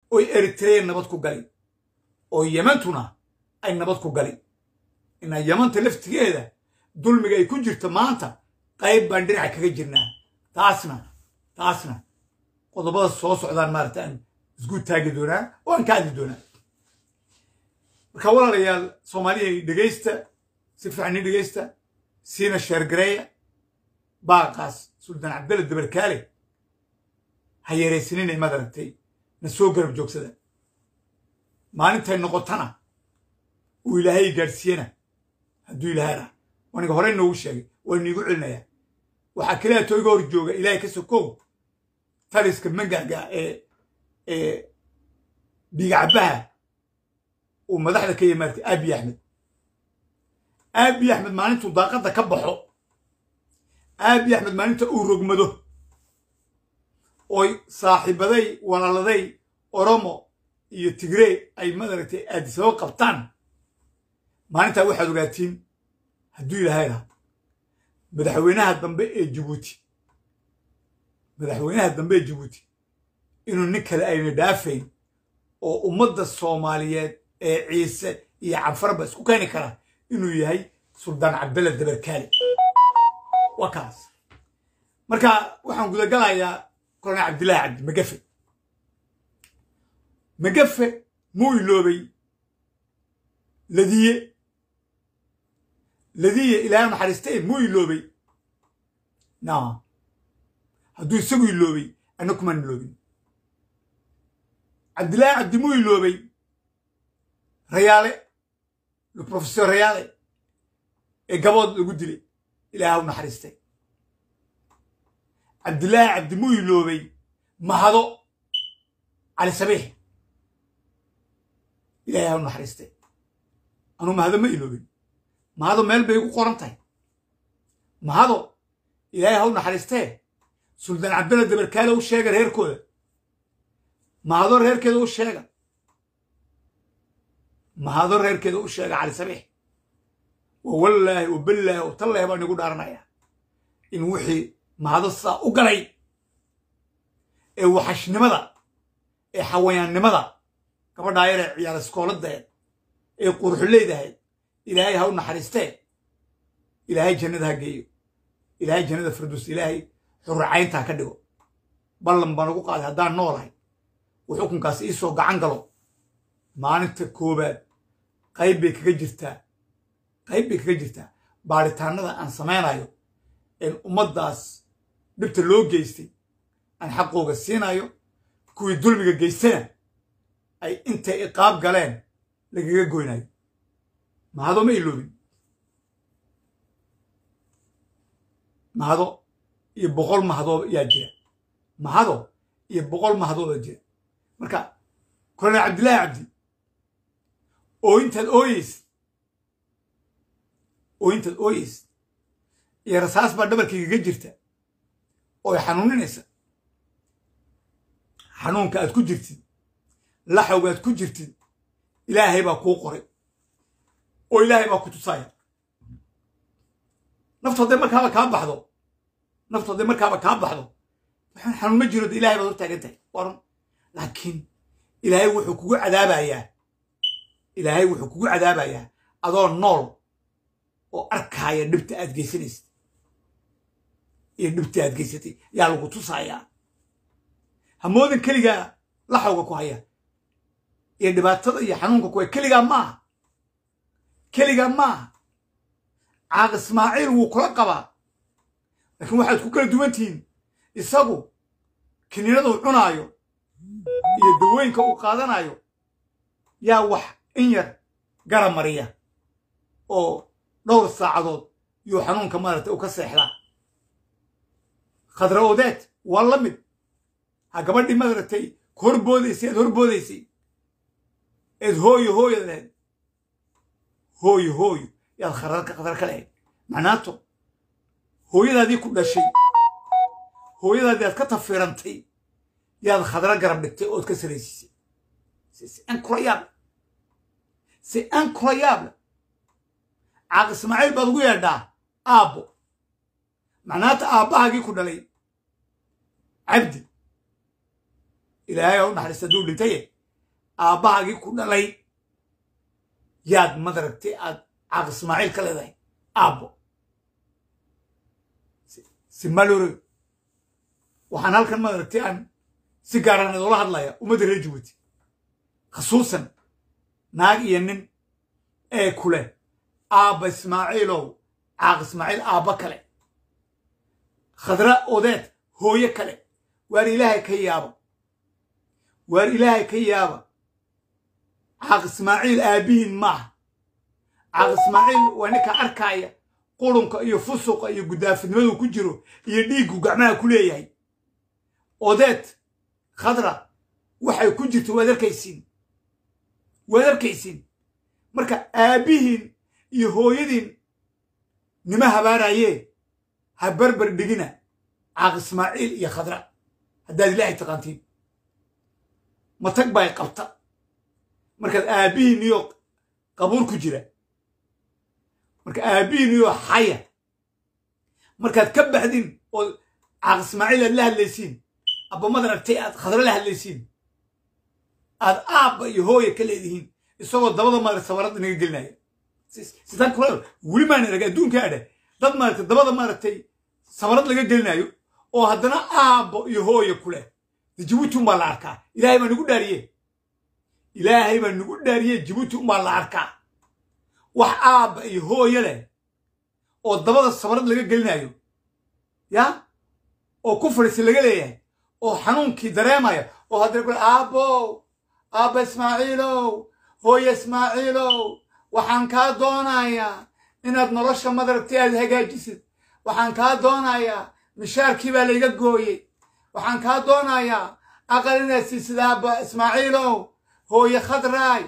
oy eritreya nabad ku gali oo yemantuna ay nabad ku gali inaa yamanta laftigeeda dulmiga ay ku jirto maanta qayb baan dhinaca kaga jirnaa taasna taasna qodobada soo socdaan maarata aan isgu taagi doonaa oo aan ka hadli doonaa marka walaalayaal soomaaliya dhegaysta si fiican i dhegaysta siina sheergareeya baaqaas suldaan cabdalla dabarkaale ha yeeraysanina imaad aragtay na soo garab joogsada maalintay noqotana uu ilaahay gaadhsiiyana hadduu ilaahay rah aniga horey noogu sheegay waa niigu celinayaa waxaa keliya to iga hor jooga ilaahay ka sokow taliska mangaga ee ee bigacbaha uu madaxda ka yimaartay aabiy axmed aabiy axmed maalintuu daaqadda ka baxo aabiy axmed maalinta uu rogmado oy saaxiibaday walaaladay oromo iyo tigrey ay madaragtay aadisabo qabtaan maalintaa waxaad ogaatiin hadduu ilaahay lahaa madaxweynaha dambe ee jabuuti madaxweynaha dambe ee jabuuti inuu nin kale ayna dhaafayn oo ummadda soomaaliyeed ee ciise iyo canfarba isku keeni kara inuu yahay suldaan cabdalla dabarkaale waa kaas marka waxaan gudagalayaa kolonel cabdillaahi cabdi magafe magafe muu iloobay ladiye ladiye ilaahay naxariistay muu iloobay na hadduu isagu iloobay anna kumaan iloobin cabdillaahi cabdi muu iloobay rayaale le professor rayaale ee gabood lagu dilay ilaahay u naxariistay cabdillaahi cabdi muu iloobay mahado cali sabiix ilaahay ha u naxariistay anuu mahado ma iloobin mahado meel bay igu qoran tahay mahado ilaahay ha u naxariistee suldaan cabdalla dabarkaale u sheega reerkooda mahado reerkeeda u sheega mahado reerkeeda u sheega cali sabiix wa wallaahi wa ballaahi wa tallaahi baan igu dhaaranayaa in wixii mahado saa u galay ee waxashnimada ee xawayaannimada gabadhaa yaree ciyaar iskooladeed ee quruxuleydahayd ilaahay ha u naxariistee ilaahay jannada ha geeyo ilaahay jannada firduus ilaahay xurracayntaa ka dhigo ballan baan ugu qaaday haddaan noolahay uu xukunkaas iisoo gacan galo maalinta koowaad qayb bay kaga jirtaa qayb bay kaga jirtaa baaritaanada aan samaynayo een ummaddaas dhibta loo geystay aan xaqooga siinayo kuwii dulmiga geystana ay intay iqaab galeen lagaga goynayo mahado ma iloobin mahado iyo boqol mahadooda yaa jira mahado iyo boqol mahadooda jira marka kolonel cabdillaahi cabdi ooyintaad ooyeysid ooyintaad ooyeysid iyo rasaas baa dhabarkaygaga jirta oo ay xanuuninaysa xanuunka aad ku jirtid laxawga aad ku jirtid ilaahay baa kuu qoray oo ilaahay baa ku tusaaya naftu hadday markaaba kaa baxdo naftu hadday markaaba kaa baxdo waxaan xanuun ma jiro de ilahay baad hor taagan tahay warun laakiin ilaahay wuxuu kugu cadaabayaa ilaahay wuxuu kugu cadaabayaa adoo nool oo arkaaya dhibta aad geysanaysid iyo dhibta aad geysatay yaa lagu tusayaa hamoodan keligaa laxawga ku haya iyo dhibaatada iyo xanuunka kuwa keligaa maaha keligaa maaha caaq ismaaciil wuu kula qabaa laakiin waxaad ku kala duwan tihiin isagu kiniinaduu cunaayo iyo dawooyinka uu qaadanayo yaa wax in yar gara mariya oo dhowr saacadood yuu xanuunka maaragtay u ka seexdaa khadra odeed waa la mid ha gabadhii maaragtay ku horboodaysay aad horboodaysay eed hooyo hooyad lahayd hooyo hooyo yaad khadrarka khadar ka lahayd macnaato hooyadaadii ku dhashay hooyadaadii aad ka tafirantay yaad khadra garab dhigtay ood ka saraysiisay c'est incroyable c'est incroyable caaq ismaaciil baad ugu yeedhaa aabbo macnaata aabbahaagii ku dhalay cabdi ilaahay ha u naxariista hadduu dhintaye aabbahaagii ku dhalay yaad madaragtay aad caaq ismaaciil ka leedahay aabbo simalore waxaan halkan madaragtay aan si gaaraan idoola hadlaya ummadda reer jabuuti khasuusan naag iyo nin ee kule aabba ismaaciilow caaq ismaaciil aabba kale khadra odeed hooye kale waar ilaahay ka yaaba waar ilaahay ka yaaba caaq ismaaciil aabbihiin maaha caaq ismaaciil waa ninka arkaaya qurunka iyo fusuqa iyo guddaafidnimadu ku jiro iyo dhiiggu gacmaha ku leeyahay odeed khadra waxay ku jirto waad arkaysiin waad arkaysiin marka aabbihiin iyo hooyadiin nima habaarayee ha barbar dhigina caaq ismaaciil iyo khadra haddaad ilaahay taqaantiin matag bay qabta markaad aabbihiin iyo qabuur ku jira marka aabbihiin iyo xaya markaad ka baxdin oo caaq ismaaciil aad la hadlaysiin abbamadan artay aad khadra la hadlaysiin aad aabba iyo hooya ka leedihiin isagoo dabada maarata sabarada naga gelinaya sitaan kula weli maan arag adduunka adhe dad maaragtay dabada maaragtay sabarad laga gelinayo oo haddana aabbo iyo hooya ku leh de jibuuti umbaa la arkaa ilaahay baa nagu dhaariye ilaahay baa nagu dhaariye jibuuti umbaa la arkaa wax aabba iyo hooye leh oo dabada sabarad laga gelinayo ya oo ku fadhiisi laga leeyahay oo xanuunkii dareemaya oo haddana kule aabbow aabba ismaaciilow hooye ismaaciilow waxaan kaa doonayaa inaad nolosha madaragtay aad hagaajisid waxaan kaa doonayaa mishaarkii baa layga gooyey waxaan kaa doonayaa aqal inaad siisid aabba ismaaciilow hooye khadraay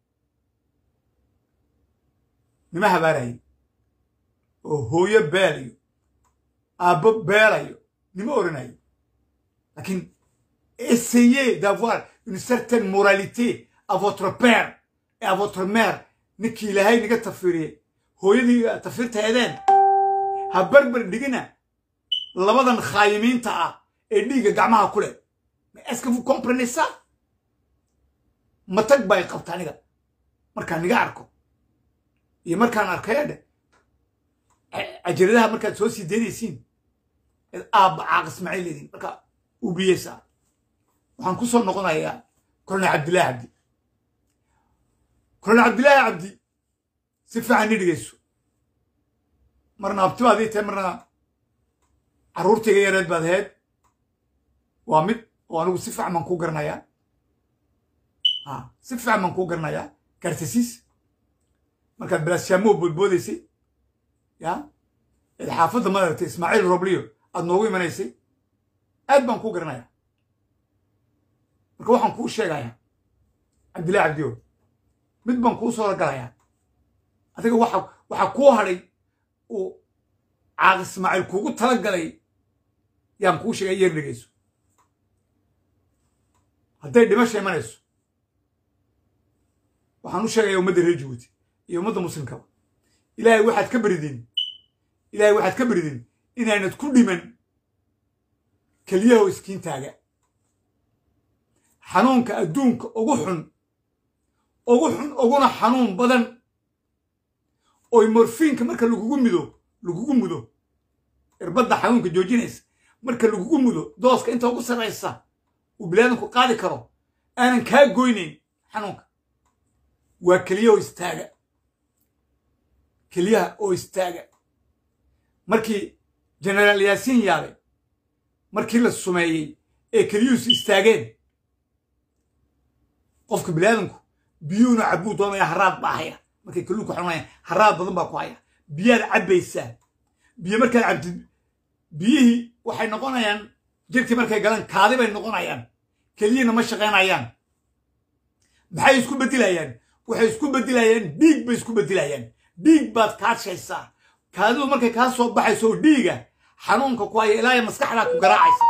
nima habaarayo oo hooyo beelayo aabbo beelayo nima oranayo laakiin essayez d'avoir une certaine moralité à votre père et à votre mère ninkii ilaahay naga tafiriyey hooyadii tafirtaydeen ha barbar dhigina labadan khaayimiinta ah ee dhiigga gacmaha ku leh est-ce que vous comprenez ça matag bay qabta aniga markaan niga arko iyo markaan arkaya dhe ajaradaha markaad soo sii daynaysiin eed aabba caaq ismaaciil leediin marka ubiyeysaa waxaan ku soo noqonayaa kolonel cabdillahi cabdi kolonel cabdillaahi cabdi si fiican ni dhegeyso marna abtibaad ii tahay marna carruurtayga yareed baad ahayd waa mid oo anigu si fiican baan kuu garanayaa a si fiican baan kuu garanayaa gaartasiis markaad balaashaamo boodboodaysay ya eed xaafadda madaragtay ismaaciil robliyo aad noogu imanaysay aad baan kuu garanayaa marka waxaan kuu sheegayaa cabdillahi cabdiyo mid baan kuu soo galayaa adiga waxa waxaa kuu hadhay uu caaq ismaaciil kuugu tala galay yaan kuu sheegay yeer dhegeyso hadday dhimasha imanayso waxaan u sheegayaa ummadda reer jabuuti iyo ummadda muslimkaba ilaahay waxaad ka beridin ilaahay waxaad ka beridin inaynad ku dhiman keliyaho iskiintaaga xanuunka adduunka ugu xun ugu xun uguna xanuun badan oy morfiinka marka lagugu mido lagugu mudo irbadda xanuunka joojinaysa marka lagugu mudo dooska inta ugu sarraysa uu bilaadanku qaadi karo aanan kaa goynayn xanuunka waa keliyaho istaaga keliyaha oo istaaga markii generaal yaasiin yaabay markii la sumeeyey ee keliyuhusu istaageen qofka bilaadanku biyuuna cabbuu doonaya haraad baa haya markay kalluun ku xanuunayaan haraad badan baa ku haya biyaad cabbaysaa biyo markaad cabtid biyihii waxay noqonayaan jirkii markay galaan kaadi bay noqonayaan keliyina ma shaqaynayaan maxay isku beddilayaan waxay isku beddilayaan dhiig bay isku beddilayaan dhiig baad kaadshaysaa kaadidu markay kaa soo baxayso oo dhiiga xanuunka ku haya ilaaya maskaxdaa ku garaacaysa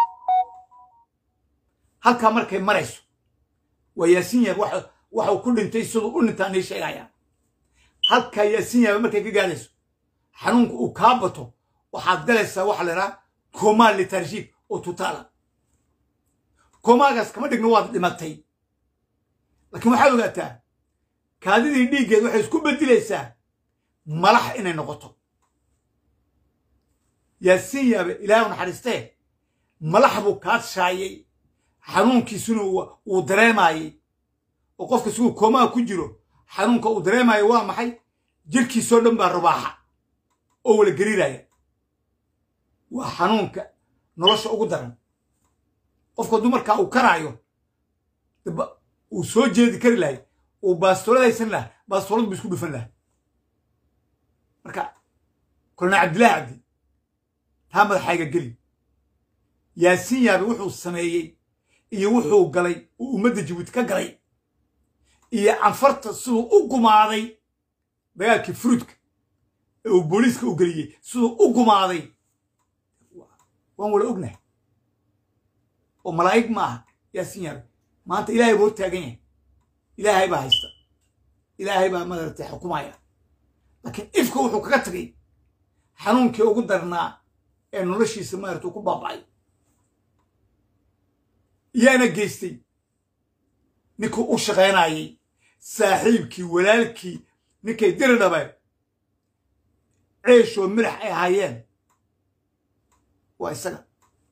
halkaa markay marayso waa yaasiin yaab waxuu ku dhintay siduu u dhintaa nii sheegaya halkaa yaasiin yaaba markay ka gaadayso xanuunka uu kaa bato waxaad galaysaa waxa la idhaha komaa litarjiik oo tutaala komaagaas kama dhigno waad dhimatay laakiin waxaad ogaataa kaadidii dhiiggeed waxay isku beddilaysaa malax inay noqoto yaasiin yaabe ilaahay u naxariistee malax buu kaadshaayay xanuunkiisuna uu dareemaayey oo qofka siguu koomaha ku jiro xanuunka uu dareemaayo waa maxay jirkiisoo dhan baa rubaaxa oo wala gariiraya waa xanuunka nolosha ugu daran qofka dumarkaa uu karaayo uu soo jeedi kari lahay uu baastoolad haysan laha baastoolad buu isku dhufan laha marka kolonel cabdillahi cabdi taa madaxayga geli yaasiin yaabe wuxuu sameeyey iyo wuxuu galay uu ummadda jabuuti ka galay iyo canfarta siduu u gumaaday dagaalkii furuudka ee uu booliiska u geliyey siduu u gumaaday waan wala ognahay oo malaa'ig ma aha yaasiin yaabe maanta ilaahay buu hor taagan yahay ilaahay baa haysta ilaahay baa madaragtay xukumaya laakiin ifka wuxuu kaga tagay xanuunkii ugu darnaa ee noloshiisa maarata uu ku baaba'ay yaana geystay ninkuu u shaqaynayay saaxiibkii walaalkii ninkay diri dhabeen ceeshoo midax ay ahaayeen waa isaga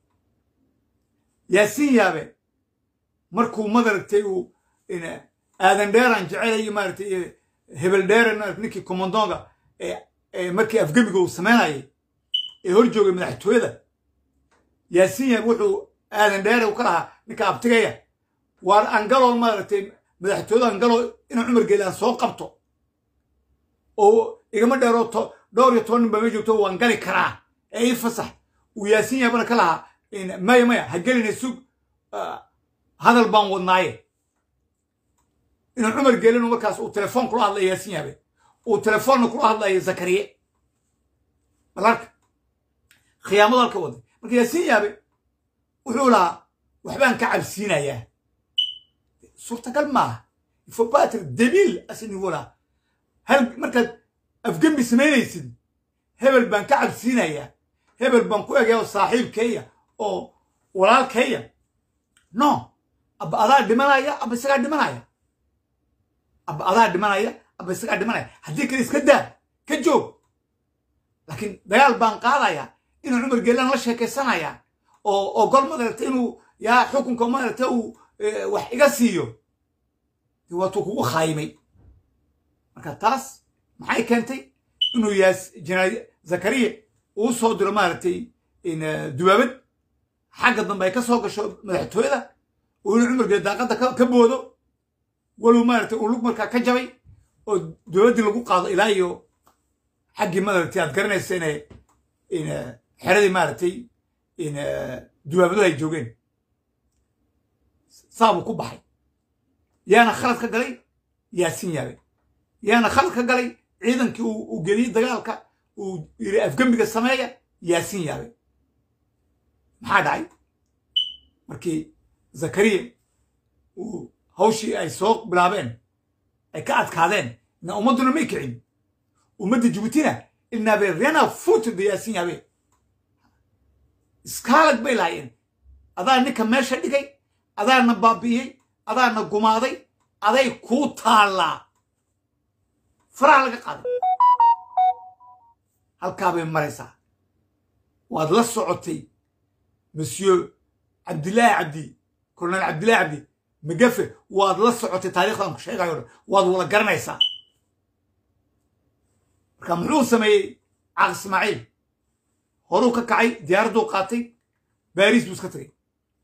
yaasiin yaabe markuu madaragtay uu aadan dheeran jecelayo maaratay hebel dheeran marat ninkii commandonga ee markii afgemiga uu samaynayay ee hor joogay madaxtooyada yaasiin yaabe wuxuu aadan dheere u ka lahaa ninka abtigaya waar angalo maaragtay madaxtooyada angalo inuu cumar geelaan soo qabto oo igama dheero dhowr iyo toban nin baa ma joogto waan gali karaa ee ii fasax uu yaasiin yaabana ka lahaa maya maya ha gelina sug hadal baan wadnaaye inuu cumar geelinu markaas uu telefoon kula hadlaya yaasiin yaabe uu telefoonna kula hadlaya zakariye balarka khiyaamadu halka waday marka yaasiin yaabe wuxuu lahaa waxbaan ka cabsiinayaa suurtagal maaha ifobatir dabiil asnigu laha hal markaad afgembi samaynaysid hebel baan ka cabsiinayaa hebel baan ku egaya oo saaxiibkeeya oo walaalkeeya no abba adaa dhimanaya abba isagaa dhimanaya abba adaa dhimanaya abba isagaa dhimanaya haddii kale iska daa ka joog laakiin dagaal baan qaadaya inuu cumar geelaan la sheekaysanaya oo oo gol madaragta inuu yaa xukunka madaragta uu wax iga siiyo waatuu kugu khaayimay marka taas maxay keentay inuu yaas jenaraal zakariya uu soo diro maaragtay dubaabad xagga dambe ay ka soo gasho madaxtooyada oo inuu cumargeed daaqadda ka boodo walow maaragtay uu lug markaa ka jabay oo dowladdii lagu qaado ilaa iyo xaggii maaragtay aad garanaysa inay xeradii maaragtay dubaabaduhu ay joogeen saabuu ku baxay yaana khalad ka galay yaasiin yaabe yaana khalad ka galay ciidankii uu geliyey dagaalka uu yiri afgembiga sameeya yaasiin yaabe maxaa dhacay markii zakariya uu hawshii ay soo bilaabeen ay ka adkaadeen na ummadduna may kicin ummadda jabuutina ilnaabe rena futda yaasiin yaabe iskaalag bay lahaayeen adaa ninka meesha dhigay adaana baabi'iyey adaana gumaaday aday kuu taallaa faraha laga qaaday halkaa bay maraysaa waad la socotay monsieur cabdillaahi cabdi colonel cabdillahi cabdi magafe waad la socotay taarikhdan ku sheegayo dhan waad wada garanaysaa marka muxuu sameeyey caaq ismaaciil horuu ka kacay diyaaradduu qaatay baariis buu iska tagay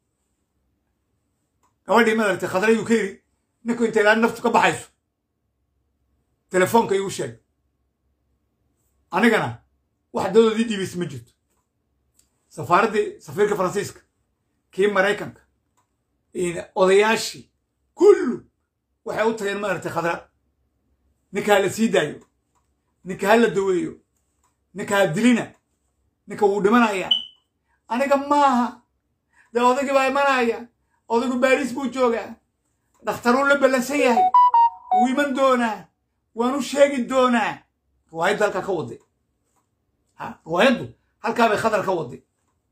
gabadhii madaragtay khadray uu ka yidhi ninku intay ilaa naftu ka baxayso telefoonka igu sheeg anigana wax dadoodii dhiibaysa ma jirto safaaraddii safiirka faransiiska kii maraykanka odayaashii kullu waxay u tageen maaragtay khadra ninka ha la sii daayo ninka ha la daweeyo ninka ha dilina ninka wuu dhimanaya aniga maaha dee odaygii baa imanaya odaygu baariis buu joogaa dhakhtaruu la ballansan yahay wuu iman doonaa waanu sheegi doonaa riwaayaddu halkaa ka waday ha riwaayaddu halkaa bay khadar ka waday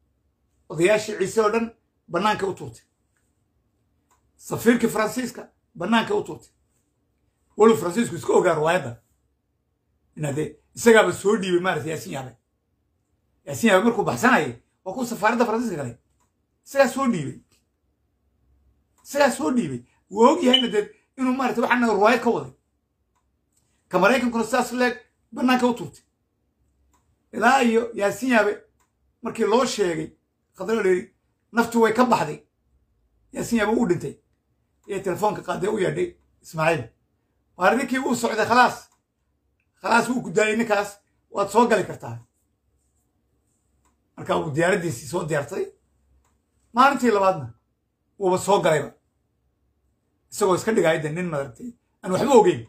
odayaashii ciise oo dhan bannaanka u tuurtay safiirkii faransiiska bannaanka u tuurtay walow faransiisku iska ogaa riwaayadda inadee isagaaba soo dhiibay maarata yaasin yaabe yaasin yaabe markuu baxsanayay waa kuu safaaradda faransiiska galay isagaa soo dhiibay isagaa soo dhiibay wuu og yahayna dee inuu maarata waxaana riwaayad ka waday ka maraykankuna sidaas leeg bannaanka u tuurtay ilaa iyo yaasin yaabe markii loo sheegay khadra dheeri naftu way ka baxday yaasin yaabe uu dhintay iyo telefoonka qaadee u yeedhay ismaaciil waar ninkii uu socday khalaas khalaas wuu ku daayay ninkaas waad soo gali kartaa marka uu diyaaraddiisii soo diyaarsaday maalintii labaadna wuuba soo galayba isagoo iska dhigaya de nin madaragtay aan waxba ogeyn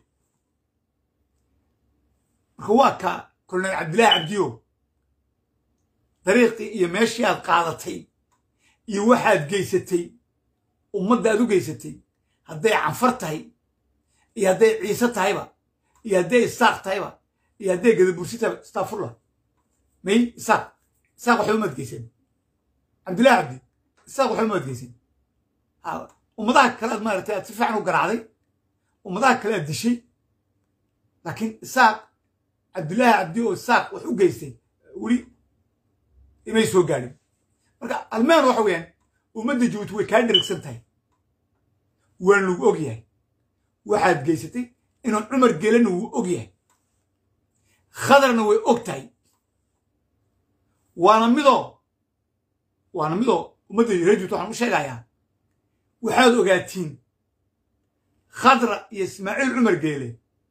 marka waa ka kolonel cabdillaahi cabdiyo dariiqii iyo meeshii aad qaadatay iyo waxaad geysatay ummadda aad u geysatay hadday canfar tahay iyo hadday ciise tahayba iyo hadday isaaq tahayba iyo hadday gadabursi tahayba astafurlah may isaaq isaaq waxba maad geysan cabdillahi cabdi isaaq waxba maad geysan ummadaha kale aad maaragtay aad si fiican u garaacday ummadaha kale aad dishay laakiin isaaq cabdillaahi cabdi oo isaaq wax u geystay weli imay soo gaadhin marka almaan waxa weeyaan ummadda jabuuti way kaa dherigsan tahay waan lagu og yahay waxaad geysatay inuu cumar gelana wuu og yahay khadarna way og tahay waana midoo waana midoo ummadda reer jabuuti waxaan u sheegayaa waxaad ogaatiin khadra iyo ismaaciil cumar geele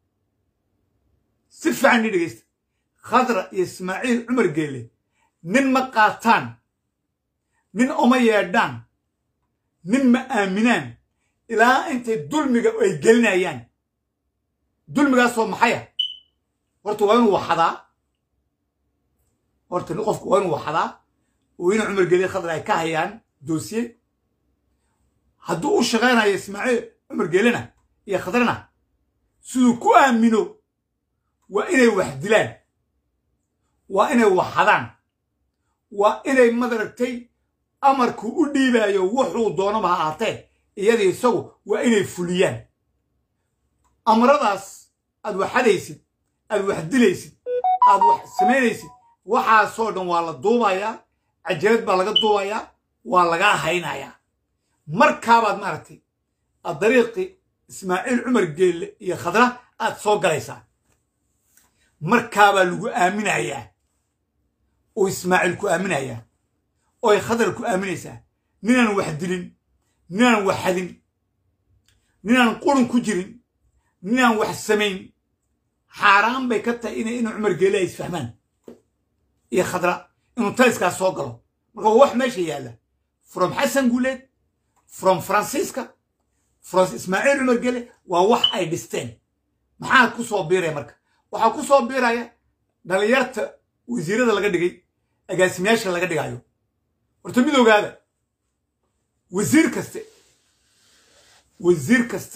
si fiican ii dhegaysta khadra iyo ismaaciil cumar geele nin ma qaataan nin oma yeedhaan nin ma aaminaan ilaa intay dulmiga ay gelinayaan dulmigaasoo maxaya horta waa inuu waxadaa horta qofku waa inuu waxadaa oo ina cumar geele khadra ay ka hayaan doosiye hadduu u shaqaynayo ismaaciil cumar geelena iyo khadrana siduu ku aamino waa inay wax dilaan waa inay waxadaan waa inay madaragtay amarku u dhiibaayo wuxuu doonaba ha ahaatee iyadii isagu waa inay fuliyaan amradaas aad waxadaysid aad wax dilaysid aad wax samaynaysid waxaasoo dhan waa la duubayaa cajalad baa laga duubayaa waa lagaa haynayaa markaabaad maaragtay aad dariiqii ismaaciil cumar geelle iyo khadra aad soo galaysaa markaabaa lagu aaminayaa oo ismaaciil ku aaminayaa oo ay khadar ku aaminaysaa ninaan wax dilin ninaan wax hadin ninaan qurun ku jirin ninaan wax samayn xaaraan bay ka tahay inay inuu cumar geelle ay isfahmaan iyo khadra inuu taliskaas soo galo marka waa wax meesha yaalla from xasan guuleed from faransiiska from ismaaciil cumar geelle waa wax ay dhisteen maxaa ku soo biiraya marka waxaa ku soo biiraya dhalinyarta wasiirada laga dhigay agaasimayaasha laga dhigayo horta mid ogaada wasiir kaste wasiir kaste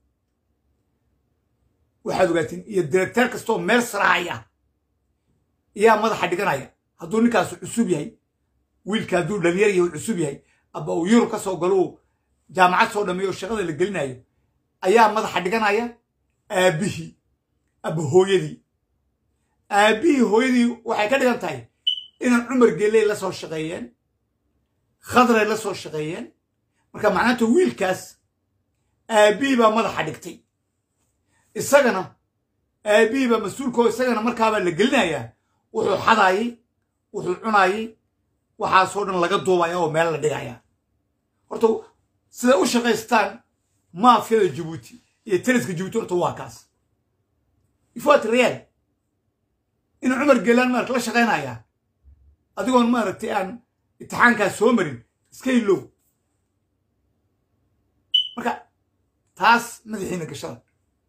waxaad ogaatiin iyo directeer kastaoo meel sarahaya ayaa madaxa dhiganaya hadduu ninkaasu cusub yahay wiilka hadduu dhalinyar yahay cusub yahay aba uu yurub ka soo galo jaamacad soo dhameeyo shaqada la gelinayo ayaa madaxa dhiganaya aabbihii aba hooyadii aabbihii hooyadii waxay ka dhigan tahay inay cumar geley la soo shaqeeyeen khadray la soo shaqeeyeen marka macnaanta wiilkaas aabbihii baa madaxa dhigtay isagana aabbihii baa mas-uulkoo isagana markaabaa la gelinayaa wuxuu xadaayey wuxuu cunaayey waxaasoo dhan laga duubaya oo meel la dhigaya horta siday u shaqaystaan maafyada jabuuti iyo taliska jabuuti horta waa kaas ifoat real inuu cumar geelaan maarata la shaqaynayaa adigoon maaragtay aan imtixaankaas soo marin iska ilow marka taas madaxiina gashada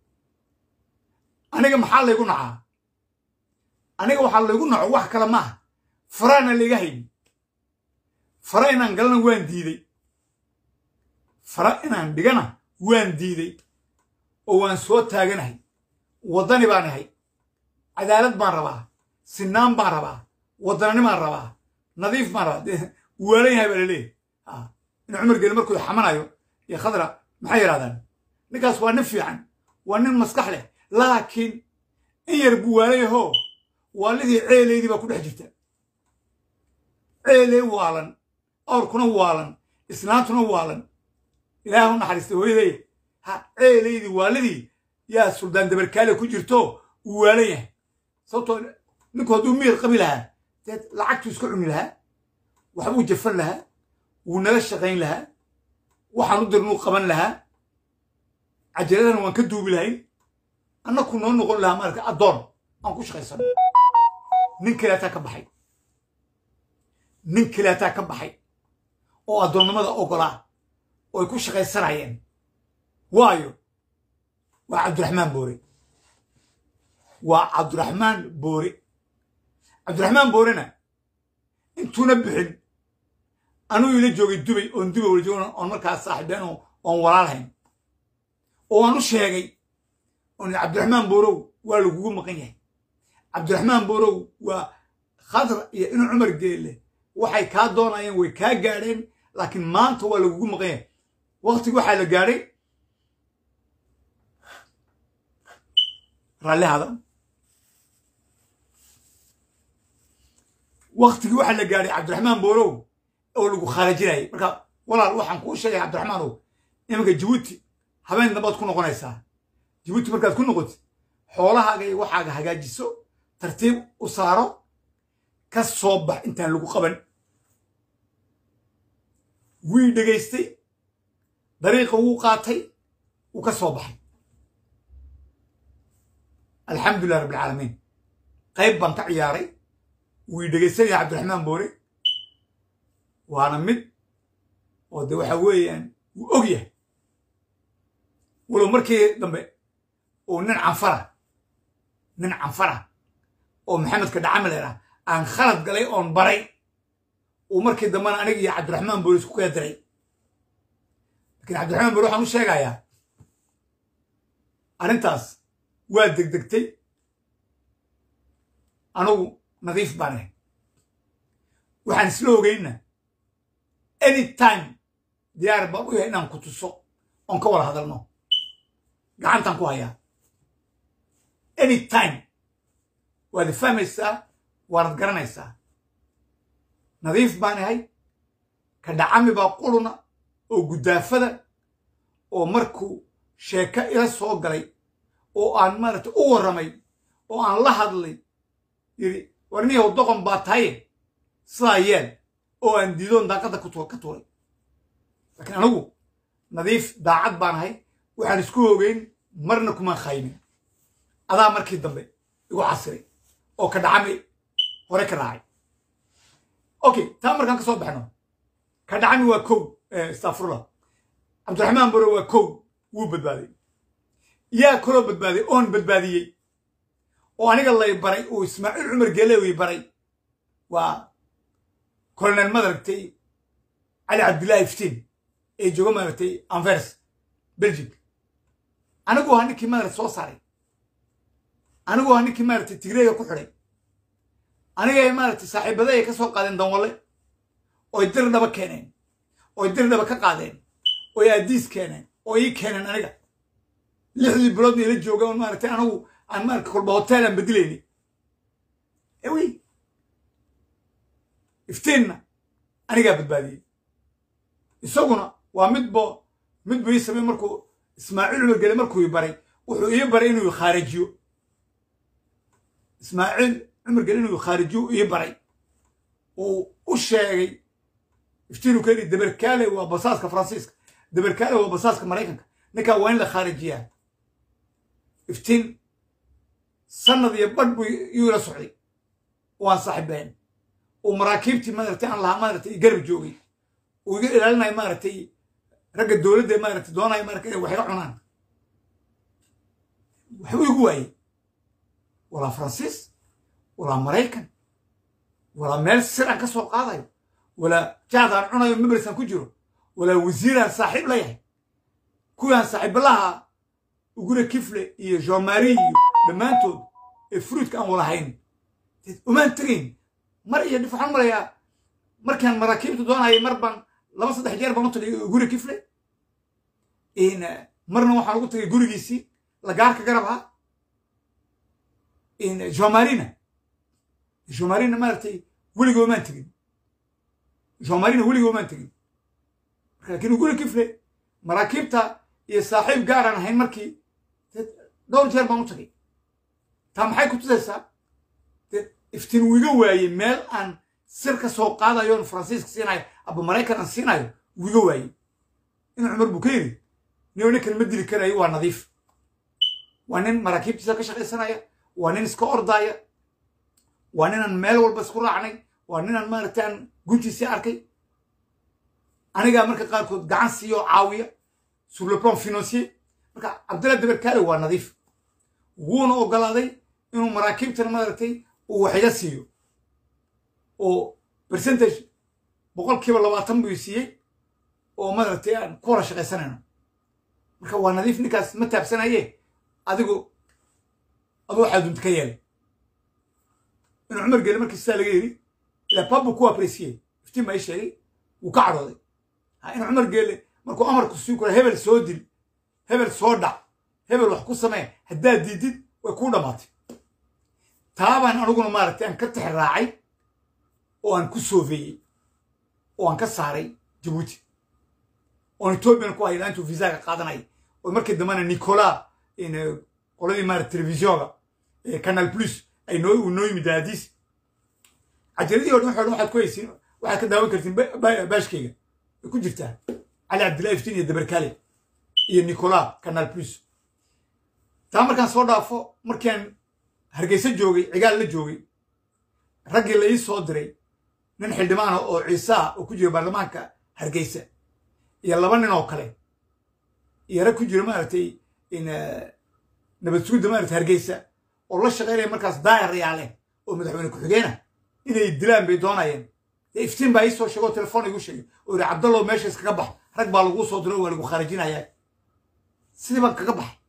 aniga maxaa laygu nacaa aniga waxaa laygu naco wax kale maaha faraana layga hayni fara inaan galana waan diiday fara inaan dhigana waan diiday oo waan soo taaganahay waddani baan ahay cadaalad baan rabaa sinaan baan rabaa waddanani baan rabaa nadiif baan rabaa dee waalan yahay baa laleeyahy in cumar geli markuu xamanayo iyo khadra maxay yidhahdaan ninkaas waa nin fiican waa nin maskax leh laakiin in yar buu waalayahoo waalidii ceeleydii baa ku dhex jirta ceeley waalan awrkuna waalan islaantuna waalan ilaahu naxariista hooyaday ha ceeleydii waalidii yaa suldaan dabarkaale ku jirto uu waalan yahay sababtoo ninku hadduu miyir qabi lahaa deed lacagtuu iska cuni lahaa waxbuu jafan lahaa wuu nala shaqayn lahaa waxaan u dirnuu qaban lahaa cajaladana waan ka duubi lahayn annaku noo noqon lahaa maarata addoon aan ku shaqaysano nin kaleataa ka baxay nin kaleataa ka baxay oo addoonnimada ogolaa oo ay ku shaqaysanayeen waayo waa cabdiraxmaan boore waa cabdiraxmaan boore cabdiraxmaan boorena intuuna bixin anuu ila joogay dubay oon dubay wala joogna oon markaas saaxiibeen oon walaalhayn oo aan u sheegay oon cabdiraxmaan boorow waa lagugu maqan yahay cabdiraxmaan boorow waa khadra iyo inu cumar geelle waxay kaa doonayeen way kaa gaadheen laakiin maanta waa lagugu maqan yahay wakhtigi waxaa la gaadhay raallihada waktigii waxaa la gaadhay cabdiraxmaan boorow oo lagu khaarajinayay marka walaal waxaan kuu sheegay cabdiraxmaanow iminka jabuuti habeen dambaad ku noqonaysaa jabuuti markaad ku noqotid xoolahaaga iyo waxaaga hagaajiso tartiib u saaro ka soo bax intaan lagu qaban wii dhegaystay dariiqa wuu qaatay wuu ka soo baxay alxamdulilah rabbilcaalamiin qayb baan ka ciyaaray wii dhegaysanaya cabdiraxmaan boore waana mid oo de waxa weeyaan wuu og yahay walow markii dambe uu nin canfara nin canfara oo maxamedka dhacamaleer ah aan khalad galay oon baray uu markii dambena aniga iyo cabdiraxmaan boore isku kala diray lakiin cabdiraxmaan boore waxaan u sheegayaa arrintaas waa degdegtay anugu nadiif baan ahay waxaan isla ogeyna any time diyaar baan u yahay inaan ku tuso oon ka wada hadalno gacantaan ku hayaa any time waad fahmaysaa waanad garanaysaa nadiif baan ahay ka dhacami baa quluna oo guddaafada oo markuu sheeko ila soo galay oo aan maaragtay u warramay oo aan la hadlay yidhi warniyahow doqon baa tahaye sidaa yeel oo aan diidoon daaqadda ka tuuray laakiin anigu nadiif daacad baan ahay waxaan isku ogeyn marna kumaan khaymin adaa markii dambe igu casiray oo ka dhacami hore ka raacay okay taa markaan ka soo baxno ka dhacami waa kow astafurullah cabdiraxmaan bore waa kow wuu badbaaday yaa kaloo badbaaday oon badbaadiyey oo aniga lay baray oo ismaaciil cumar gelewi baray waa colonel madaragtay cali cabdillahi iftiin ee jooga maaragtay anvers belgic anigu ahaa ninkii maaragta soo saaray anigu ahaa ninkii maaragtay tigreega ku xidhay anigay maaragtay saaxiibada ay ka soo qaadeen danwalle oy dir dhaba keeneen oy dir dhaba ka qaadeen oy aadiis keeneen oo ii keeneen aniga lixdii biloodna ila jooga on maaragtay anigu aan maaragta kolba hotel aan bedelayni ewi iftiinna anigaa badbaadiyey isaguna waa midbo midbu ii samey markuu ismaaciil cumar gele markuu ii baray wuxuu ii baray inuu khaarijiyo ismaaciil cumar gele inuu khaarijiyo ii baray uu u sheegay iftiinu ka yidhi dabarkaale waa basaaska faransiiska dabarkaale waa basaaska maraykanka ninkaa waa in la khaarijiyaa iftiin sanad iyo badh buu yuu ila socday waan saaxiibeen uu maraakiibtii maaragtay aan lahaa maaragtay garab joogay uu iga ilaalinayo maaragtay ragga dowladda maaragtay doonaya maaragtay inay wax iga cunaan waxbuu igu waayey walaa faransiis walaa maraykan walaa meel sir aan ka soo qaadayo walaa jaad aan cunayo mebris aan ku jiro walaa wasiiraan saaxiib la yahay kuwaan saaxiibalaha ugure kifle iyo jomari iyo dhammaantood ee fruudka aan walahayn umaan tegayn mar iyo dhif waxaan marayaa markaan maraakiibta doonayay mar baan laba saddex jeer baan u tagay ugure kifle marna waxaan ugu tagay gurigiisii lagaarka garabha jomarina jomarina maaragtay weligoo maan tegin jomarina weligoo maan tegin laakiin guri kifle maraakiibta iyo saaxiib gaaraan ahayn markii dhowr jeer baan u tagay taa maxay ku tusaysaa iftiin uu iga waayey meel aan sir ka soo qaadayo on faransiiska siinayo aba maraykan aan siinayo uu iga waayey in cumar buu ka yidhi nio ninkan ma dili karayo waa nadiif waa nin maraakiibtiisa ka shaqaysanaya waa nin iska ordaaya waa ninaan meel walba isku raacnay waa ninaan maaragtay aan guntiisii arkay anigaa marka qaarkood gacan siiyo caawiya sur le plan financier marka cabdalla dabarkaale waa nadiif wuuna ogolaaday inuu maraakiibtana maaragtay uu waxiga siiyo oo percentage boqolkiiba labaatan buu siiyey oo maaragtay aan ku hora shaqaysanayno marka waa nadiif ninkaas ma taabsanaye adigu adu waxaa dunta ka yeelay inuu cumar geele markii sidaa laga yidhi ilaa babu ku apresiye iftiin baa ii sheegay wuu ka cadhooday ha inuu cumar geele markuu amarku sii kura hebel soo dil hebel soo dhac hebel wax ku samee haddaad diidid way kuu dhammaatay taabaan aniguna maaragtay aan ka tix raacay oo aan ku soofeeyey oo aan ka saaray jabuuti oon ethoobiyan ku hayla intuu visaga qaadanay oo markii dambena nicola qoladii maarata telefisiyonga canal plus ay noo uu noo yimid daadiis cajaladii o dhan waxo dhan waxaad ku haysiin waxaad ka daawan kartiin baashkayga way ku jirtaa cali cabdillahi iftiin iyo dabarkale iyo nicola canal plus taa markaan soo dhaafo markian hargeysa joogay cigaal la joogay raggii la ii soo diray nin xildhibaana oo ciise ah oo ku jira baarlamaanka hargeysa iyo laba nin oo kale iyo rag ku jira maaragtay nabad sugudda maaragtay hargeysa oo la shaqaynaya markaas daayarayaale oo madaxweyne ku-xigeena inay dilaan bay doonayeen dee iftiin baa ii soo sheegay oo telefoon igu sheegay oo yidhi cabdallow meesha iskaga bax rag baa laguu soo diray oo waa lagu khaarajinayaa sidii baan kaga baxay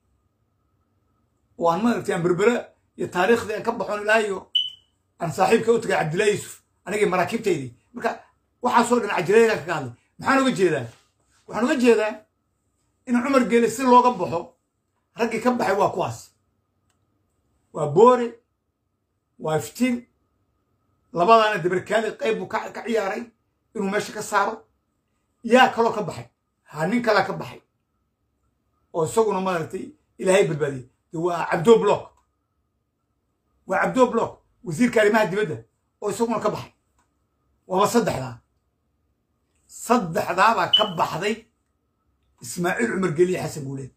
oo aan maaragtay aan berbera iyo taariikhdii aan ka baxoon ilaa iyo aan saaxiibka u tagay cabdillahi yuusuf anigii maraakiibtaydii marka waxaasoo dhan cajilayagaan kaga hadlay maxaan uga jeedaa waxaan uga jeedaa in cumar geele si looga baxo raggii ka baxay waa kuwaas waa boore waa iftiin labadaana dabarkaali qayb buu ka ciyaaray inuu meesha ka saaro yaa kaloo ka baxay ha nin kalaa ka baxay oo isaguna maaragtay ilaahay badbaadiyey de waa cabdo block waa cabdo block wasiirka arrimaha dibadda oo isaguna ka baxay waaba saddexdaa saddexdaabaa ka baxday ismaaciil cumar geliye xasan guuleed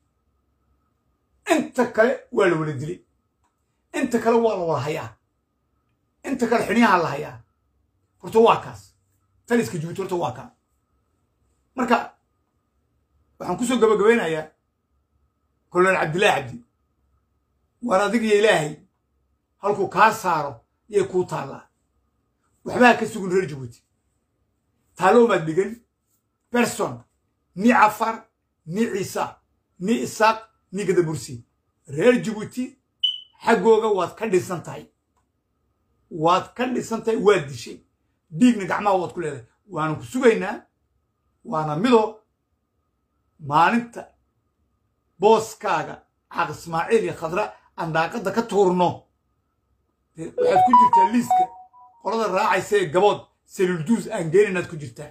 inta kale waa la wala dilay inta kale waa la wada hayaa inta kale xiniyaha la hayaa horta waa kaas taliska jibuuti horta waa kaa marka waxaan kusoo gabagabeynayaa kolonel cabdillahi cabdi waar adigiyo ilaahay halkuu kaa saaro yay kuu taallaa waxbaa ka sugun reer jabuuti taaloomaad dhigan berson ni cafar ni ciisa ni isaaq ni gadabursi reer jabuuti xaggooga waad ka dhisan tahay waad ka dhisan tahay waad dishay dhiigna gacmaha waad ku leedahay waanu ku sugaynaa waana midoo maalinta booskaaga caaq ismaaciil iyo khadra aan daaqadda ka tuurno waxaad ku jirtaa liiska qolada raacaysa ee gabood selulduus aan geeninaad ku jirtaa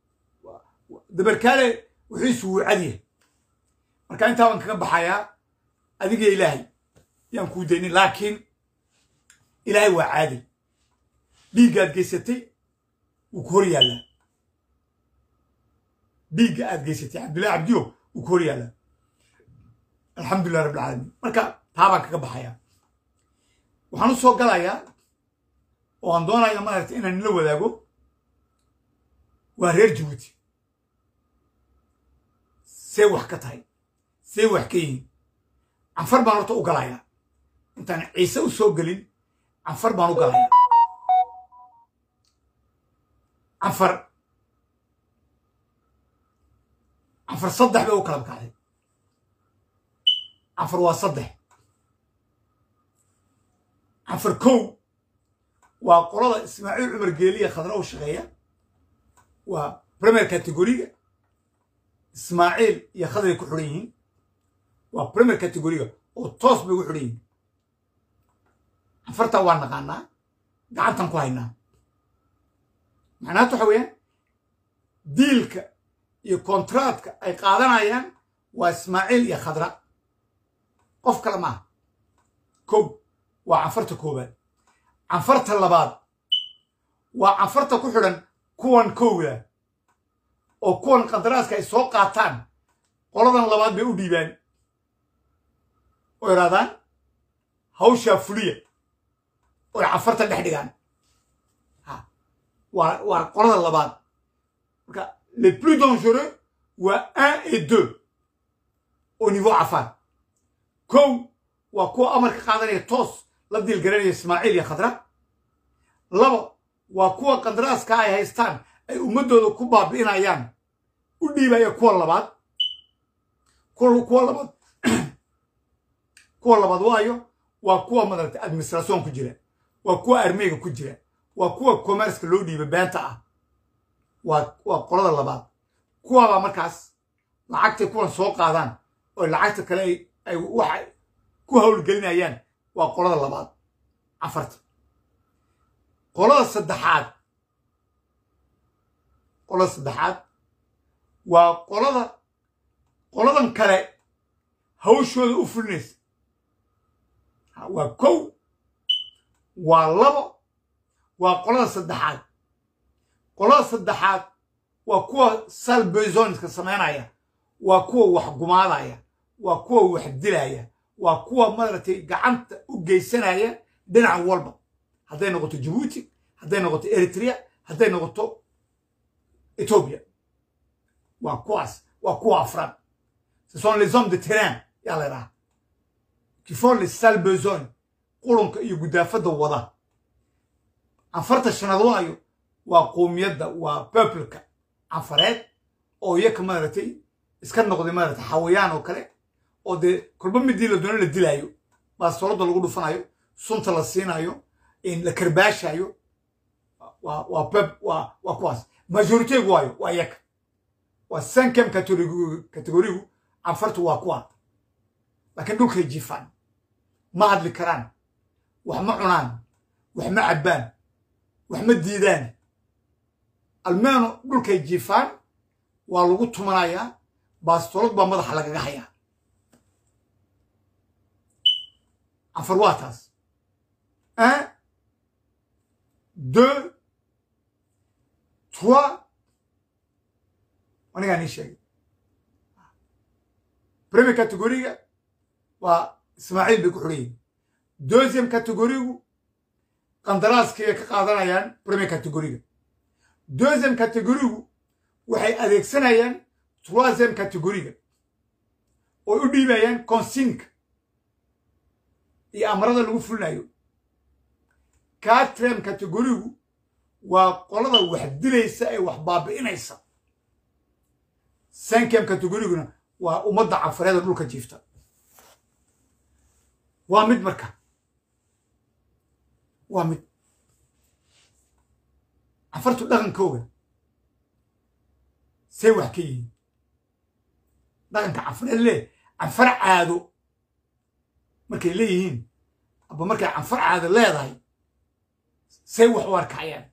dabarkaale wixiisu wuu cadyahay marka intaa baan kaga baxayaa adiga ilaahay yaan kuu daynin laakiin ilaahay waa caadil dhiiggaad geysatay wuu ku hor yaallaa dhiigga aad geysatay cabdullahi cabdiyo wuu ku hor yaallaa alxamdulilah rabbi alcaalamiin marka taa baan kaga baxayaa waxaan u soo galayaa oo aan doonaya maaragtay inaan nila wadaago waa reer jabuuti see wax ka tahay see wax ka yihiin canfar baan horta u galayaa intaan ciise u soo gelin canfar baan u galayaa canfar canfar saddex bay u kala bakacday canfar waa saddex canfar kow waa qolada ismaaciil cumar geeliya khadra u shaqeeya waa premier categoriga ismaaciil iyo khadray ku xidhan yihiin waa premier categoriga oo toos bay ugu xidhan yihin canfarta waa naqaanaa gacantan ku haynaa macnaata waxa weeyaan diilka iyo kontraadka ay qaadanayaan waa ismaaciil iyo khadra qof kale maaha kow waa canfarta koowaad canfarta labaad waa canfarta ku xidhan kuwan kowda oo kuwan qadaraaska ay soo qaataan qoladan labaad bay u dhiibaan oo idhahdaan hawshaa fuliya oy canfarta dhex dhigaan waa waa qolada labaad marka les plus dangereux waa un et deux au niveau cafar kow waa kuwa amarka qaadanaya toos la diilgaranaya ismaaciil iyo khadra laba waa kuwa qadaraaska ay haystaan ay ummaddooda ku baabi'inayaan u dhiibaya kuwa labaad kuwa labaad kuwa labaad waayo waa kuwa madaragtay administration ku jira waa kuwa armeyga ku jira waa kuwa commerceka loo dhiiba beenta ah waa waa qolada labaad kuwaabaa markaas lacagtay kuwan soo qaadaan oo lacagta kale ay waxa ku howlgelinayaan waa qolada labaad cafarta qolada saddexaad qolada saddexaad waa qolada qoladan kale hawshooda u fulinaysa waa kow waa labo waa qolada saddexaad qolada saddexaad waa kuwa salbezoniska samaynaya waa kuwa wax gumaadaya waa kuwa wax dilaya waa kuwa madaragtay gacanta u geysanaya dhinac walba hadday noqoto jabuuti hadday noqoto eritrea hadday noqoto etoobiya waa kuwaas waa kuwa afraad ce sont les hommes de terrain yaa la idhaha qui font les sales besoin qurunka iyo gudaafadda wada canfarta shanaad waayo waa qoomiyadda waa peopleka canfareed oo iyaka maaragtay iska noqday maaragtay xawayaan oo kale oo dee kolba midii la doono la dilaayo baastoolada lagu dhufanayo sunta la siinayo la karbaashayo waa waa pep waa waa kuwaas majoritegu waayo waa iyaka waa sankem kategorigu canfartu waa kuwa laakiin dhulkay jiifaan ma hadli karaan wax ma cunaan wax ma cabbaan wax ma diidaan almeeno dhulkay jiifaan waa lagu tumanayaa baastoolad baa madaxa lagaga hayaa canfar waa taas un deux trois anigaa nii sheegay premier categoriga waa ismaaciil bay ku xidhan yihin deuxième categorigu qandaraaskay ka qaadanayaan premier categoriga deuxième categorigu waxay adeegsanayaan troisième categoriga oo u dhiibayaan consinka iyo amarada lagu fulinayo quatrième categorigu waa qolada wax dilaysa ee wax baabi'inaysa cinquième categoriguna waa ummadda canfareeda dhulka jiifta waa mid marka waa mid canfartu dhaqankooga say wax ka yihiin dhaqanka canfareed lee canfar caado markay leeyihiin aba markay canfar caado leedahay say wax u arkayaan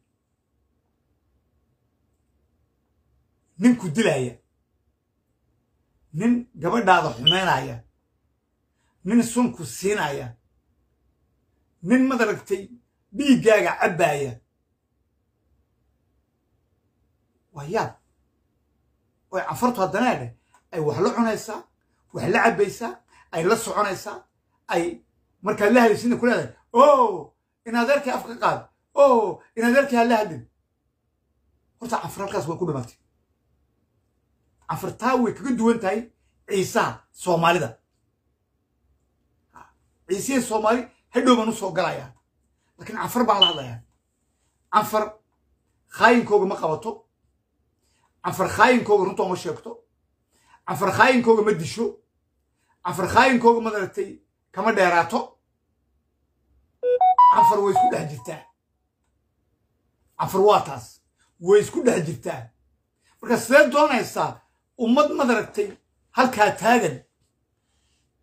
ninku dilaya nin gabadhaada xumeynaya nin sunku siinaya nin madaragtay dhiiggaaga cabbaaya waa yaab oy canfartu haddana dheh ay wax la cunaysaa wax la cabbaysaa ay la soconaysaa ay markaad la hadaysidna ku leedahay o in adeerkii afka qaad o in adeerkii ha la hadlin horta canfar halkaas way ku dhimatay canfartaa way kaga duwan tahay ciisaha soomaalida ciisihii soomaali hadhow baan u soo galayaa laakiin canfar baan la hadlayaa canfar khaayinkooga ma qabato canfar khaayinkooga runta uma sheegto canfar khaayinkooga ma disho canfar khaayinkooga madaragtay kama dheeraato canfar way isku dhex jirtaa canfar waa taas way isku dhex jirtaa marka sidee doonaysaa ummad madaragtay halkaa taagan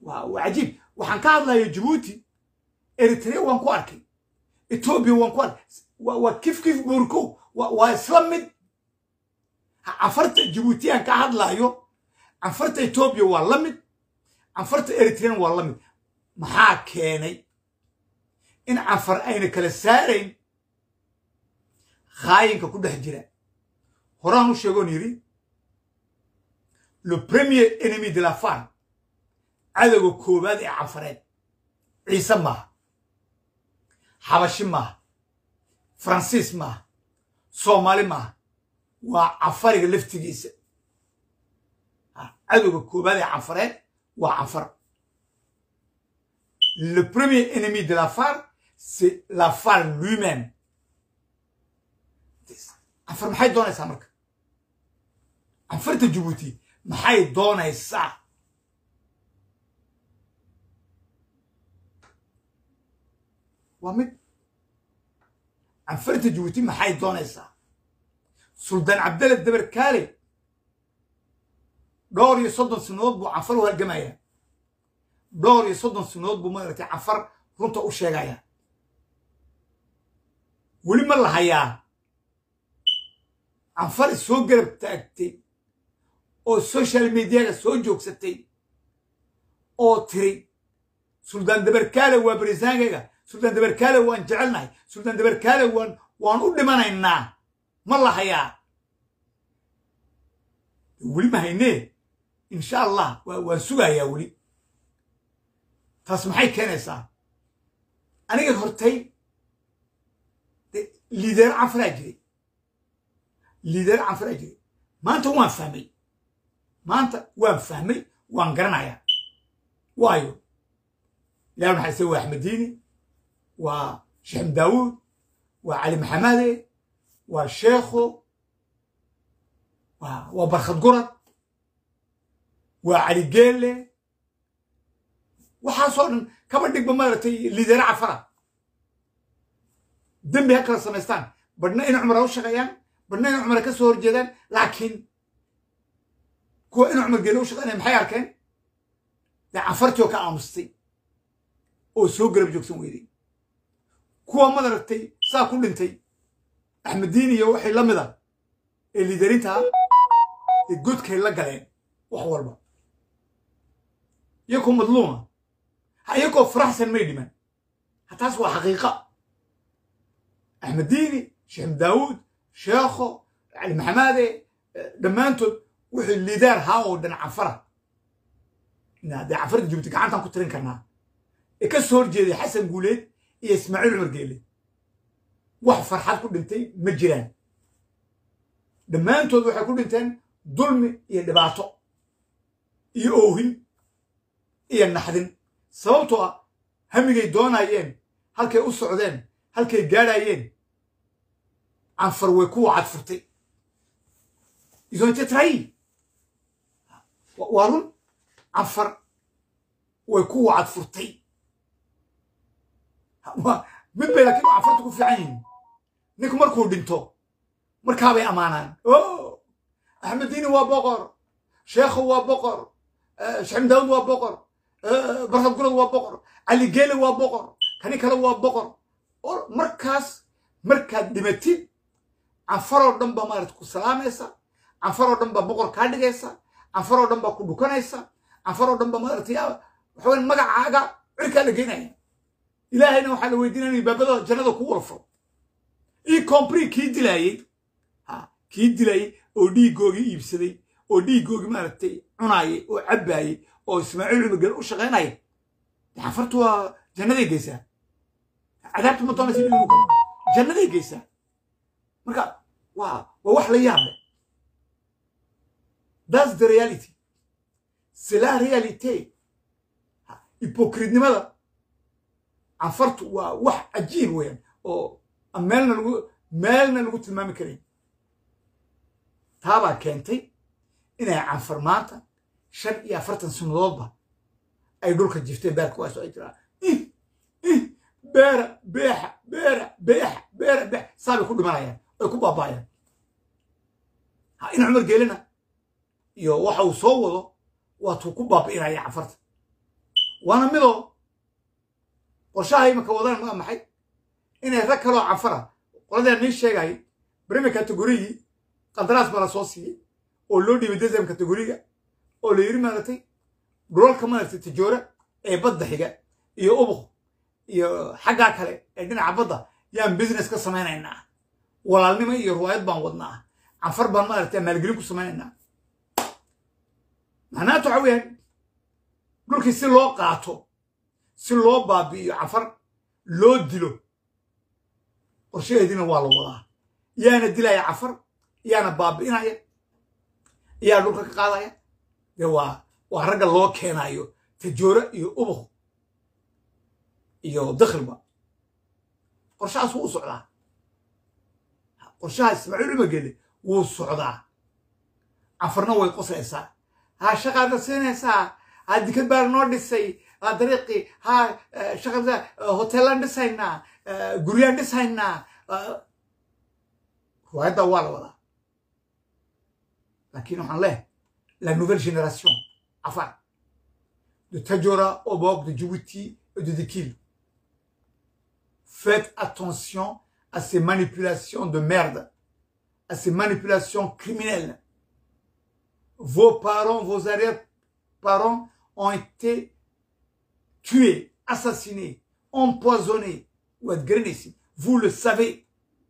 waa cajiib waxaan ka hadlayo jabuuti eritrea waan ku arkay etoobiya waan ku arkay waa kif kif buurkow waa isla mid canfarta jabuutiyaan ka hadlayo canfarta etoobiya waa la mid canfarta eritrean waa la mid maxaa keenay in canfar ayna kala saarayn khaayinka ku dhex jira horaan u sheegoon yidhi le premier ennemi de la femme cadowga koowaad ee canfareed ciise maaha xabashi maaha faransiis maaha soomaali maaha waa canfariga laftigiisa cadowga koowaad ee canfareed waa canfar le premier ennemi de la femme c'est la femme lui-même canfar maxay doonaysaa marka canfarta jabuuti maxay doonaysaa waa mid canfarta jabuuti maxay doonaysaa suldaan cabdalle dabar kaale dhowr iyo soddon sanadood buu canfar u halgamaya dhowr iyo soddon sanadood buu maaragtay canfar runta u sheegaya weli ma la hayaa canfar soo garab taagtay oo social mediaga soo joogsatay oo tiri suldaan dabarkaale waa barisaankayga suldaan dabarkaale waan jecelnahay suldaan dabarkaale waan waan u dhimanaynaa ma la hayaa weli ma haynee insha allah waan sugayaa weli taas maxay keenaysaa aniga hortay liideer canfaraa jiray liideer canfaraa jiray maanta waan fahmay maanta waan fahmay waan garanayaa waayo ilaah maxaa se waa axmed diini waa sheekh daawuud waa cali maxamade waa sheekho waa barkhad gurad waa cali geelle waxaasoo dhan kaba dhigba maaragtay liideere cafara dembi ha kala samaystaan badhna in cumar ha u shaqeeyaan badhna in cumar ka soo horjeedaan laakiin kuwa in cumar geele u shaqeynaya maxay arkeen dee cafartii oo ka aamustay oo soo garab joogsan weyday kuwa madaragtay saa ku dhintay axmeddiin iyo waxay la mida ee liiderintaa ee godkay la galeen wax walba iyakoo madluuma ha iyakoo faraxsan may dhiman ha taas waa xaqiiqa axmeddiini sheekh daawuud sheekho cali maxamade dhammaantood wuxuu liidaar haa oo dhan cafara dee cafarta jubti gacantaan ku tirin karnaa ee ka soo horjeeday xasan guuleed iyo ismaaciil cumar geele wax farxad ku dhintay ma jiraan dhammaantood waxay ku dhinteen dulmi iyo dhibaato iyo oohin iyo naxdin sababtoo ah hamigay doonayeen halkay u socdeen halkay gaadhayeen canfar way ku wacad furtay isonte trahi waa run canfar way ku wacad furtay mid bay laakiin canfarta ku fiican yihiin ninku markuu dhinto markaabay ammaanaan o axmeddiini waa boqor sheekhu waa boqor sheekh daawud waa boqor barkad gurad waa boqor cali geele waa boqor kani kale waa boqor markaas markaad dhimatid canfaroo dhan baa maarata ku salaamaysa canfaroo dhan baa boqor kaa dhigaysa canfaroo dhan baa ku dhukanaysa canfaroo dhan baa maaragtay waxaweyn magacaaga cirkaa la geynaya ilaahayna waxaa la weydiinaya baabada jannada ku walfo ii compri kii dilaayey ha kii dilaayey oo dhiigoogii iibsaday oo dhiigoogii maaragtay cunaayay oo cabbaayey oo ismaaciil cumar u shaqaynaya canfartu waa jannaday geysaa cadaabta ma doonaysa in lagu galo jannaday geysaa marka waa waa wax la yaab leh that's the reality c'est la réalité hypocritenimada canfartu waa wax cajiib weeyaan oo meelna lagu meelna lagu tilmaami karayn taabaa keentay inay canfar maanta shan iyo afartan sannadoodba ay dhulka jifteen beerka waa soo ay jiraan beera beexa beera beexa beera beex saabay ku dhimanayaan ay ku baabaayaan ha in cumar geelina iyo waxa uu soo wado waatuu ku baabi'inaya canfarta waana midoo qorshaha imika wadaan maa maxay inay rag kaloo canfara qoladaan nii sheegay bremi kategorigii qandaraas baa la soo siiyey oo loo dhiibay desem kategoriga oo la yiri maaratay dhulalka maaragtay tijoora ee badda xiga iyo ubuq iyo xaggaa kale ee dhinaca badda yaan business ka samaynaynaa walaalnimo iyo ruwaayad baan wadnaa canfar baan maaragtay maalgelin ku samaynaynaa macnaatu waxa weeyaan dhulkii si loo qaato si loo baabi'iyo canfar loo dilo qorshaheediina waa la wadaa yaana dilaya canfar yaana baabi'inaya yaa dhulka ka qaadaya dee waa waa ragga loo keenayo tajoora iyo ubuq iyo dakhilba qorshahaas wuu u socdaa qorshaha ismaaciil umagele wuu socdaa canfarna way qoslaysaa ha shaqaadna siinaysaa ha dikad baa noo dhisay ha dariiqii ha shaqada hoteelaan dhisaynaa guryaan dhisaynaa ruwaayadda waa la wadaa laakiin waxaan leehay la nouvelle génération afar de Tajora au bord de Djibouti et de Dikil. Faites attention à ces manipulations de merde, à ces manipulations criminelles. Vos parents, vos arrière-parents ont été tués, assassinés, empoisonnés ou ici. Vous le savez.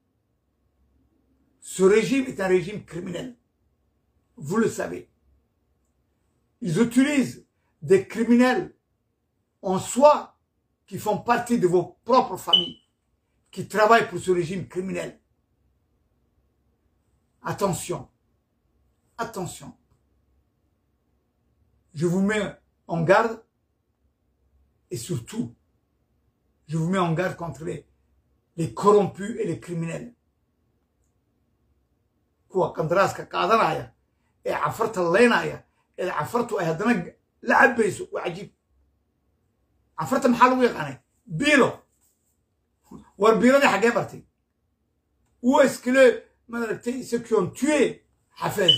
Ce régime est un régime criminel. Vous le savez. Ils utilisent des criminels en soi qui font partie de vos propres familles, qui travaillent pour ce régime criminel. Attention, attention. Je vous mets en garde et surtout, je vous mets en garde contre les, les corrompus et les criminels. kuwa qandaraaska qaadanaya ee cafarta leynaya ee cafartu ay haddana la cabayso waa cajiib cafarta maxaa lagu yaqaanay biilo war biiladii xaggee bartay où est-ce que le maaragtay ceux qui ont tué Hafez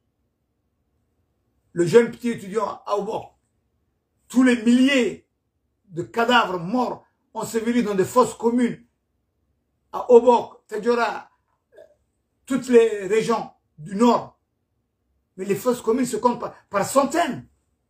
le jeune petit étudiant à Aubok tous les milliers de cadavres morts ensevelis dans des fosses communes à Obok, Tadjora, toutes les régions du nord. Mais les fosses communes se comptent par, par centaines.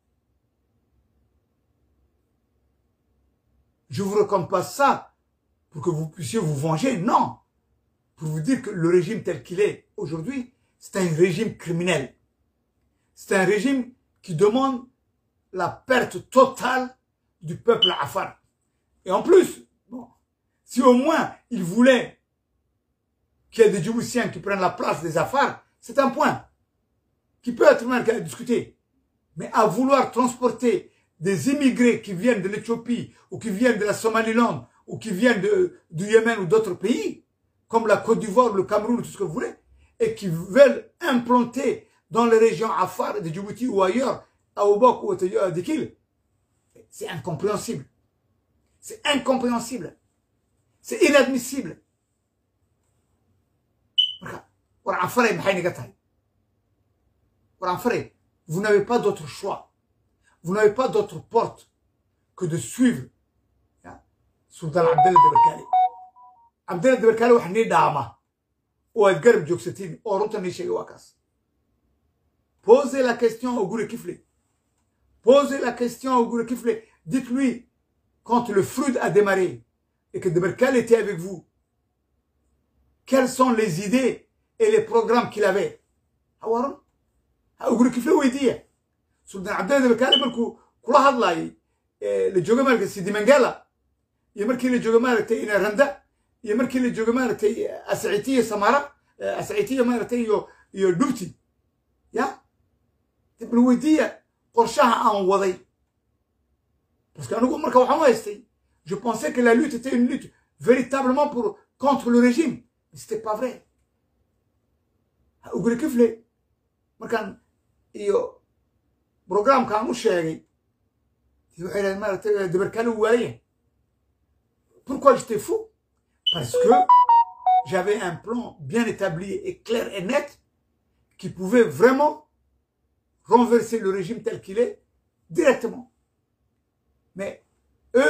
Je vous raconte pas ça pour que vous puissiez vous venger, non. Pour vous dire que le régime tel qu'il est aujourd'hui, c'est un régime criminel. C'est un régime qui demande la perte totale du peuple afar. Et en plus, bon, si au moins il voulait qu'il y ait des Djiboutiens qui prennent la place des Afars, c'est un point qui peut être même discuté. Mais à vouloir transporter des immigrés qui viennent de l'Éthiopie ou qui viennent de la Somaliland ou qui viennent de, du Yémen ou d'autres pays, comme la Côte d'Ivoire, le Cameroun, tout ce que vous voulez, et qui veulent implanter dans les régions Afar de Djibouti ou ailleurs, à Obok ou à Dikil, c'est incompréhensible. C'est incompréhensible. C'est inadmissible. Vous n'avez pas d'autre choix. Vous n'avez pas d'autre porte que de suivre Sultan Abdel Deberkali. Abdel Deberkali wax nii dhaama oo aad garab joogsatiin oo runta nii sheegay waa kaas posez la question au Gouré Kifle posez la question au Gouré Kifle dites-lui quand le Frud a démarré et que Deberkali était avec vous quelles sont les idées et les programmes qu'il avait hawaran ha uguri kifle weydiiya sultan cabdilla deberkali markuu kula hadlaayay la jooga maaragtay sidimangela iyo markii la jooga maaragtay inaranda iyo markii la jooga maaragtay ascitiya samara ascitiya maaragtay iyo iyo dhubti ya bal weydiiya qorshaha aan waday parce que anigu marka waxaan u haystay je pensais que la lutte était une lutte véritablement pour contre le régime mais c'était pas vrai uguri kifle markaan iyo programkaan u sheegay waxay dhahen maaragtay deberkali waaye pourquoi j'étais fou parce que j'avais un plan bien établi et clair et net qui pouvait vraiment renverser le régime tel qu'il est directement mais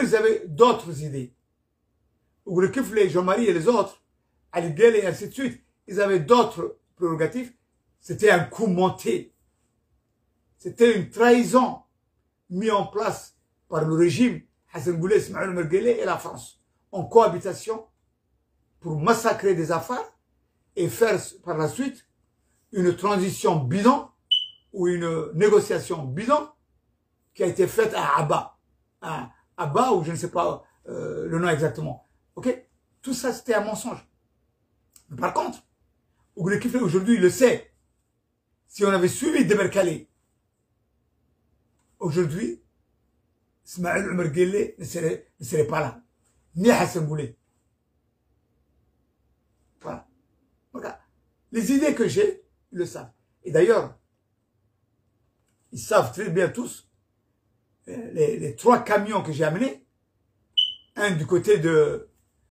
ils avaient d'autres idées. Ougrikif, les Jean-Marie et les autres, Ali Guel et ainsi de suite, ils avaient d'autres prérogatives. C'était un coup monté. C'était une trahison mise en place par le régime Hassan Goulet, Ismaël Merguele et la France en cohabitation pour massacrer des affaires et faire par la suite une transition bidon ou une négociation bidon qui a été faite à Abba. À Abba ou je ne sais pas euh, le nom exactement. Ok Tout ça, c'était un mensonge. Mais par contre, Ouglekifle aujourd'hui, il le sait. Si on avait suivi Demerkali, aujourd'hui, Ismaël Omar Guelleh ne serait, ne serait pas là. Ni Hassan Goulet. Voilà. Voilà. Les idées que j'ai, ils le savent. Et d'ailleurs, ils savent très bien tous, les, les trois camions que j'ai amenés, un du côté de